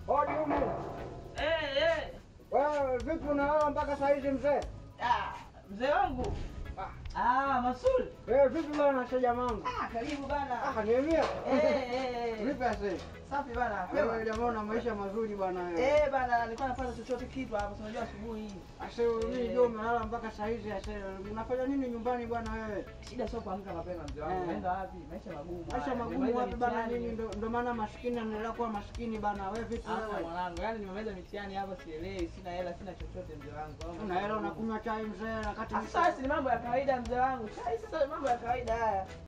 Hodi humu. Eh, eh. Wewe vipi unalala mpaka saa hizi mzee? Ah, mzee wangu. Ah. Ah, Masuli. Eh, vipi bana sheja mangu? Ah, karibu bana. Ah, niambia. Eh, eh, eh. Vipi ase? Safi bana. Wewe Kwema. jamaa una maisha mazuri bwana wewe. Eh, bana, nilikuwa nafanya chochote kitu hapo, si unajua asubuhi hii. Ase mimi ndio umelala mpaka saa hizi ase. Unafanya nini nyumbani bwana wewe? Shida sio kuamka mapema mzee wangu. Eh. Unaenda wapi? Maisha magumu. Maisha haya. magumu Nimemaliza wapi bana mitihani. nini ndo ndo maana maskini anaendelea kuwa maskini bana. Wewe vipi Hapa wewe? mwanangu, yani nimemaliza mitihani hapa sielewi, sina hela, sina chochote mzee wangu. Una hela unakunywa chai mzee wakati Ah, Sasa ni mambo ya kawaida mzee wangu. Chai sasa ni mambo ya kawaida haya.